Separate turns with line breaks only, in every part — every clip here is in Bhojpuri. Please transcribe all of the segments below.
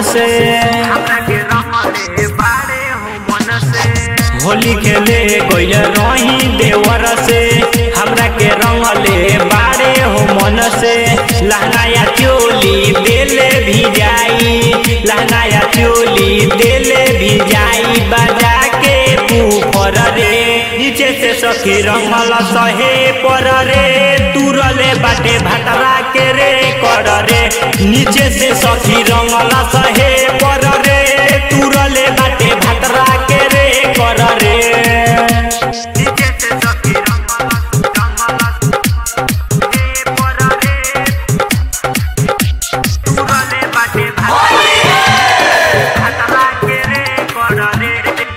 से
हमरा के रंगले बाड़े हो मन से
होली खेले गइल रही देवर से हमरा के रंगले बाड़े हो मन से लहंगाया चोली देले भी जाई लहंगाया चोली देले भी जाई बजा के ऊपर रे नीचे से सखी रंगल सहे पर रे तुरले बाटे भटरा के रे कर रे नीचे से सखी रंगल सहे पर रे तुरले बाटे भटरा के रे कर रे
नीचे से सखी रंगला रंगला हे पर रे तुरले बाटे भाई खतरा के रे कर रे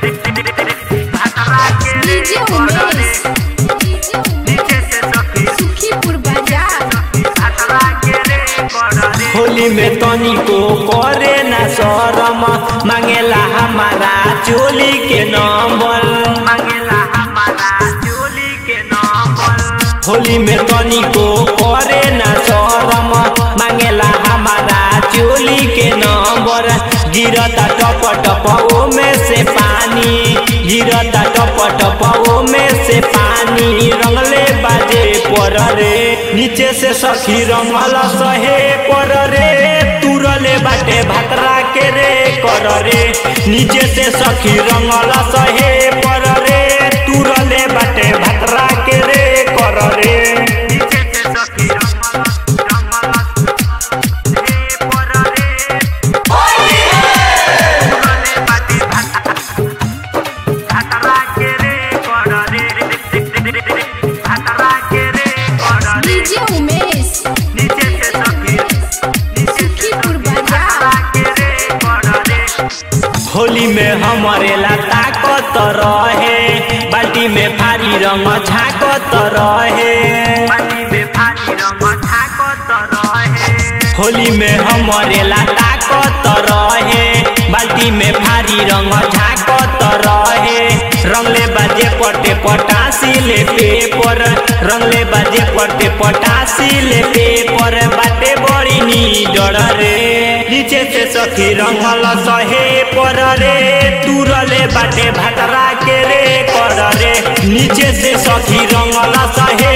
खतरा के रे
डीजे
कर रे
उमेश
नीचे से सखी
सुखीपुर बाजार
खतरा के रे कर रे
होली में तनिको करे ना शरम मांगेला हमारा चोली के नंबर
मांगेला हमारा चोली के नंबर
होली में तनिको करे ना शरम मांगेला हमारा चोली के नंबर गिरता टप टप ओमे से पानी गिरता टप टप ओमे से पानी रंगले बाजे पर रे नीचे से सखी रंगल सहे पर रे तुरले बाटे भतरा के रे कर रे नीचे से सखी रंगल सहे पर रे तुरले बाटे भतरा के रे कर रे
नीचे से सखी रंगला रंगला हे पर रे तुरले बाटे खतरा के रे कर रे खतरा के रे कर रे
डीजे उमेश
नीचे से सखी नीचे से
सुखीपुर
खतरा
बाजार
के रे कर रे
होली में हमारे ला ताकत रहे बाल्टी में भारी रंग झाकत रहे
पानी में भारी रंग ठाकत रहे
होली में हमारे ला ताकत रहे बाल्टी में भारी रंग झाकत रहे रंगले बाजे पटे पटासी ले पेपर रंगले बाजे पटे पटासी ले पेपर बाटे बड़ी नी डर रे नीचे से सखी रंगल सहे पर रे तुरले बाटे भटरा के रे कर रे नीचे से सखी रंगल सहे